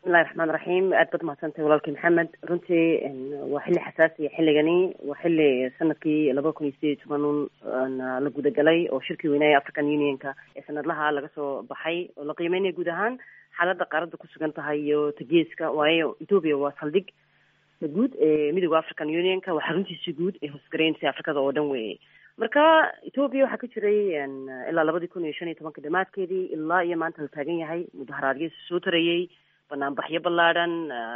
bismillahi raxmaan raxiim aad baad mahadsantahay walaalkii maxamed runtii waa xilli xasaasiya xilligani waa xilli sanadkii laba kun iyo sideed iyo toban la gudagalay oo shirkii weynaya african unionka ee sanadlaha laga soo baxay oo la qiimeynaya guud ahaan xaaladda qaaradda ku sugan tahay iyo tageeska waayo ethoopia waa saldhig guud ee midooda african unionka waa xaruntiisi guud ee hoosgaraynaysa afrikada oo dhan weeye marka ethoopia waxaa ka jiray ilaa labadii kun iyo shan iyo tobanka dhamaadkeedii ilaa iyo maanta la taagan yahay mudaharaadyo soo tarayey banaanbaxyo ballaadhan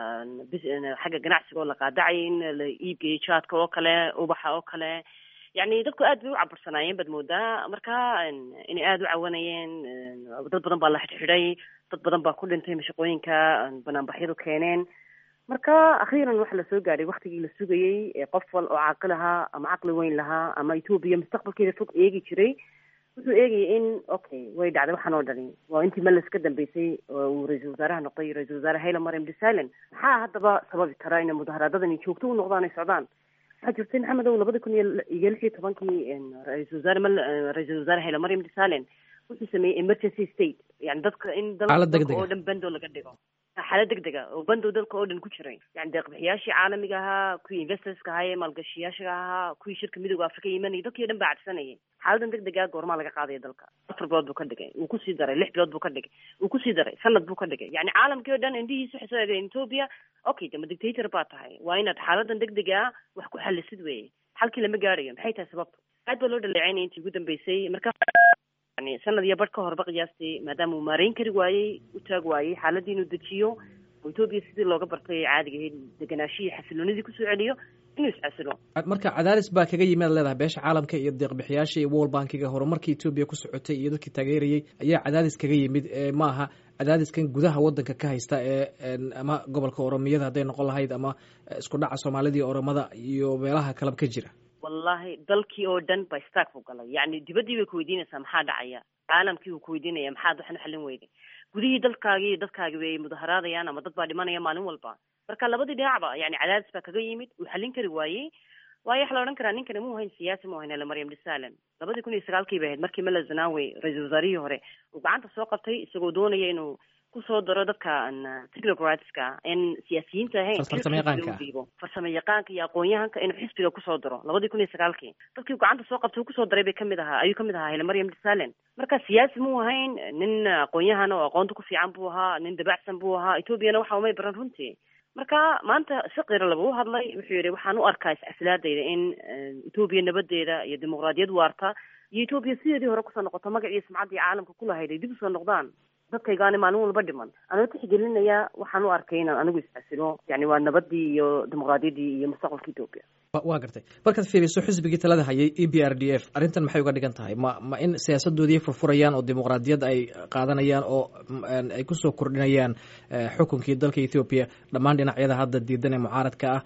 xagga ganacsiga oo la qaadacay in la iibgeeyo jaadka oo kale ubaxa oo kale yacni dadku aad bay u cabursanaayeen baad moodaa marka inay aada u cawanayeen dad badan baa la xidhxidhay dad badan baa ku dhintay mashaqooyinka banaanbaxyadu keeneen marka akhiiran waxa lasoo gaadhay waktigii la sugayey ee qof wal oo caaqil ahaa ama caqli weyn lahaa ama ethoopia mustaqbalkeeda fog eegi jiray wuxuu eegayay in okay way dhacday waxaan oo dhani waa intii meles ka dambeysay oo uu ra-iisul wasaaraha noqday ra-isul wasaare hayla mariam desalan maxaa haddaba sababi kara inay mudaharaadadani joogto u noqdaan ay socdaan waxaa jirtay maxamed ow labada kun iyo iyo lix iyo tobankii ra-isul wasaare mal ra-isul wasaare hayla mariam desalan wuxuu sameeyey emergency state yani dadka in dalka oo dhan bando laga dhigo xaalad degdega oo bandow dalka oo dhan ku jiray yani deeqbixiyaashii caalamiga ahaa kuwii investorska ahaa ee maalgashiyaasha ahaa kuwii shirka midooda afrika imanayay dadkii o dhan baa cadsanayay xaaladan degdega goormaa laga qaadaya dalka afar bilood buu ka dhigay wuu kusii daray lix bilood buu ka dhigay wuu kusii daray sanad buu ka dhigay yani caalamkii o dhan indhihiisa waxay soo eegeen ethoopia okay dama dictator baa tahay waa inaad xaaladan degdega ah wax ku xalisid weeye xalkii lama gaarayo maxay tahay sababta aad baa loo dhaleecaynaya intii ugu dambeysay marka yani sanad iyo badh ka horba qiyaastii maadaama uu maareyn kari waayey u taag waayey xaaladii inuu dejiyo oo ethoopia sidii looga bartay caadiga ahayd deganaashihii xasiloonidii kusoo celiyo inuu iscasilo marka cadaadis baa kaga yimid ad leedahay beesha caalamka iyo deeqbixiyaasha iyo world bankiga horumarkii ethoopia ku socotay iyo dadkii taageerayay ayaa cadaadis kaga yimid ma aha cadaadiskan gudaha wadanka ka haysta ee ama gobolka oromiyada hadday noqon lahayd ama isku dhaca soomaalida iyo oromada iyo meelaha kaleba ka jira wallahi dalkii oo dhan ba stark buu galay yani dibaddii bay kuweydiinaysaa maxaa dhacaya caalamkii buu kuweydiinaya maxaad waxan u xallin weyday gudihii dalkaagii iyo dadkaagi bay mudaharaadayaan ama dad baa dhimanaya maalin walba marka labadii dhinacba yani cadaadis baa kaga yimid uu xallin kari waayey waayo waxa la odhan karaa ninkani muu hayn siyaasi mu hayn ele maryam desalan labadii kun iyo sagaalkii bay ahayd markii mela zanawe ra-iisul wasaarihii hore uu gacanta soo qabtay isagoo doonaya inuu kusoo daro dadka technocratska in siyaasiyiinta ahayn dhiibo farsamo yaqaanka iyo aqoon-yahanka inuu xisbiga kusoo daro labadii kun iyo sagaalkii dadkii gacanta soo qabtay uu kusoo daray bay kamid ahaa ayuu kamid ahaa hele maryam desalan marka siyaasi muu ahayn nin aqoon-yahan oo aqoonta ku fiican buu ahaa nin dabacsan buu ahaa ethoobiana waxa umay baran runtii marka maanta si qiro laba u hadlay wuxuu yihi waxaan u arkaa iscasilaadayda in ethoobiya nabadeeda iyo dimuqraadiyad waarta iyo ethoobiya sideedii hore kusoo noqoto magac iyo sumcaddii caalamka kulahayd ay dib usoo noqdaan dadkaygaani maalin walba dhiman anoo tixgelinaya waxaan u arkay inaan anigu iscasilo yani waa nabadii iyo dimuqraadiyaddii iyo mustaqbalka ethoopia waa gartay markaad fiiriso xisbigii talada hayay e b r d f arrintan maxay uga dhigan tahay ma ma in siyaasadoodii furfurayaan oo dimuqraadiyad ay qaadanayaan oo ay kusoo kordhinayaan xukunkii dalka ethoopia dhammaan dhinacyada hadda diidan ee mucaaradka ah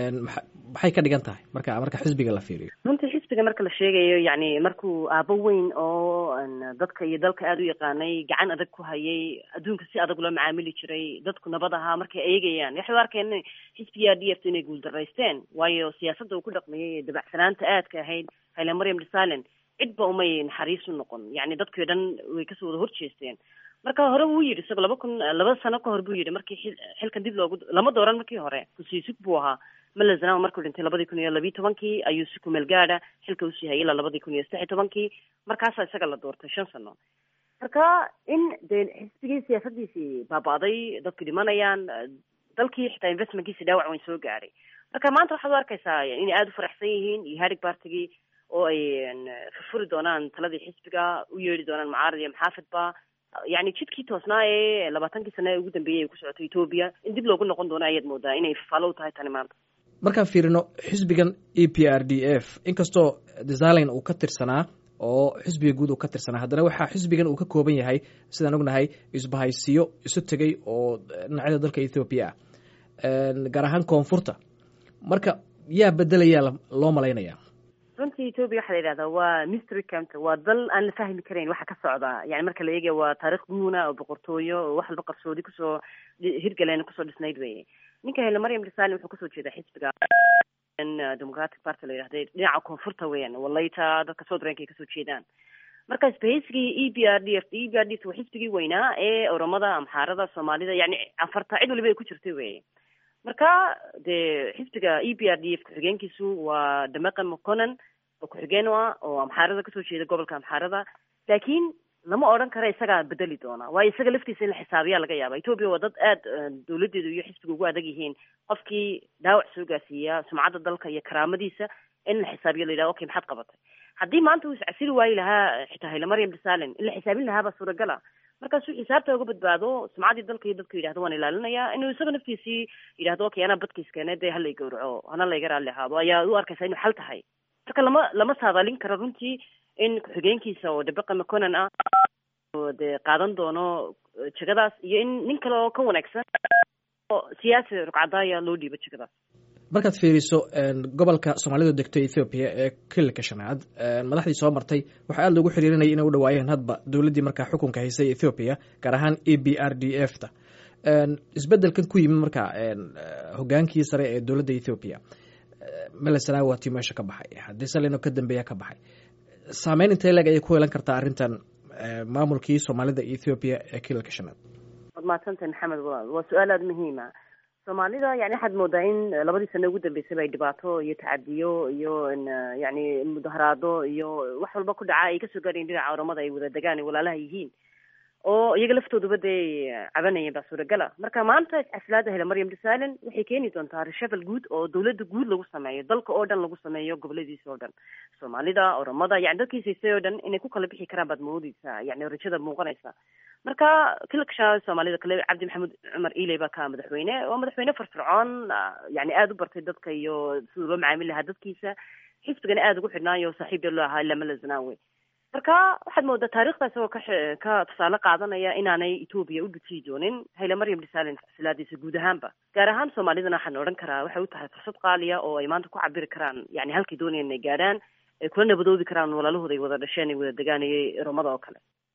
maxay ka dhigan tahay marka marka xisbiga la fiiriyo runtii xisbiga marka la sheegayo yani markuu aabo weyn oo dadka iyo dalka aada u yaqaanay gacan adag ku hayay adduunka si adag loo macaamili jiray dadku nabad ahaa markay eegayaan waxay u arkeen xisbiga d f inay guuldaraysteen waayo siyaasadda uu ku dhaqmayay ee dabacsanaanta aadka ahayd hayle maryam desalan cidba umay naxariis u noqon yani dadkii o dhan way kasoo wada horjeesteen marka hore wuu yidhi isagoo laba kun laba sano ka hor buu yidhi markii xilkan dib loogu lama dooran markii hore kusiisug buu ahaa malazanawa markuu dhintay labadii kun iyo labiyi tobankii ayuu si kumeel gaada xilka usii hayay ilaa labadii kun iyo saddex iyo tobankii markaasaa isaga la doortay shan sano marka in dee xisbigii siyaasadiisii baaba'day dadku dhimanayaan dalkii xitaa investmentkiisi dhaawac weyn soo gaadhay marka maanta waxaad u arkaysaa inay aada u faraxsan yihiin iyo harig bartigii oo ay furfuri doonaan taladii xisbiga u yeedhi doonaan mucaarad iyo maxaafidba yani jidkii toosnaa ee labaatankii sano ee ugu dambeeyey ay ku socoto ethoopia in dib loogu noqon doono ayaad moodaa inay faalo u tahay tani maanta markaan fiirino xisbigan e p r d f inkastoo desalin uu ka tirsanaa oo xisbiga guud uu ka tirsanaa haddana waxaa xisbigan uu ka kooban yahay sidaan ognahay isbahaysiyo isu tegay oo dhinacyada dalka ethoopia ah gaar ahaan koonfurta marka yaa bedelayaa loo malaynaya runtii ethoopia waxaa la yidhahdaa waa mystery counter waa dal aan la fahmi karayn waxa ka socda yani marka la eegaya waa taarikh guuna oo boqortooyo oo wax walba qarsoodi kusoo hirgaleen kusoo dhisnayd weye ninka hele maryam desalim wuxuu kasoo jeedaa xisbiga democratic party la yidhahda dhinaca koonfurta weeyaan walayta dadka south rank ay kasoo jeedaan marka isbahaysigii e b r d f e b r d f waa xisbigii weynaa ee oromada amxaarada soomaalida yani afarta cid waliba ay ku jirtay wey marka dee xisbiga e b r d f ku-xigeenkiisu waa damaqan moconan oo ku-xigeen u ah oo amxaarada kasoo jeeda gobolka amxaarada laakiin lama odhan karo isagaa bedeli doona waayo isaga laftiisa in la xisaabiyaa laga yaaba ethoopia waa dad aada dawladeedu iyo xisbiga ugu adag yihiin qofkii dhaawac soo gaarsiiya sumcadda dalka iyo karaamadiisa in la xisaabiyo la yidhaha okay maxaad qabatay haddii maanta uu iscasili waayi lahaa xitaa hayle maryam desalen in la xisaabin lahaabaa suuragala markaasuu xisaabta uga badbaado sumcaddii dalka iyo dadku yidhahdo waan ilaalinayaa inuu isaga naftiisii yidhahdo okay anaa badkiiskeene dee hala gawraco hana layga raalli ahaado ayaa u arkaysa inuu xal tahay marka lama lama saadaalin karo runtii in ku-xigeenkiisa oo dabaqa maconan ah dee qaadan doono jegadaas iyo in nin kale oo ka wanaagsan oo siyaasi rugcadaaya loo dhiibo jegadaas markaad fiiriso gobolka soomaalidu degto ethoobiya ee kililka shanaad madaxdii soo martay waxaa aada loogu xiriirinaya inay u dhawaayeen hadba dowladdii markaa xukunka haysay ethoobiya gaar ahaan e b r d f ta isbedelkan ku yimid markaa hogaankii sare ee dowladda ethoobiya melesanaawi waatii meesha ka baxay haddii salino ka dambeeya ka baxay saameyn intee leeg ayay ku yeelan kartaa arrintan maamulkii soomaalida ethoobiya ee kililka shanaad waad mahadsantahay maxamed walaal waa su-aal aada muhiima soomaalida yani waxaad moodaa in labadii sano ugu dambeysaba ay dhibaato iyo tacadiyo iyo yani mudaharaado iyo wax walba ku dhaca ay kasoo gaarayen dhinaca oramada ay wada degaan ay walaalaha yihiin oo iyaga laftooduba dee cabanayeen baa suuragala marka maanta iscasilaada hele maryam desalen waxay keeni doontaa reshafal guud oo dawladda guud lagu sameeyo dalka oo dhan lagu sameeyo goboladiisa oo dhan soomaalida oromada yani dadkiisa haystay oo dhan inay ku kala bixi karaan baad moodeysaa yani rajada muuqanaysa marka kilksha soomaalida kale cabdi maxamed cumar iley baa ka madaxweyne waa madaxweyne firfircoon yani aada u bartay dadka iyo siduu loo macaamil lahaa dadkiisa xisbigana aada ugu xidhnaayo saaxiib dee loo ahaa lamala zanaawe marka waxaad moodaa taarikhda isagoo ka ka tusaale qaadanaya inaanay etoobiya u dhujiyi doonin hayle maryam desalen silaadiisa guud ahaanba gaar ahaan soomaalidana waxaan odhan karaa waxay u tahay fursad qaaliya oo ay maanta ku cabiri karaan yani halkay doonayaan inay gaadhaan ay kula nabadoobi karaan walaalahooda ay wada dhasheen ay wada degaanayay romada oo kale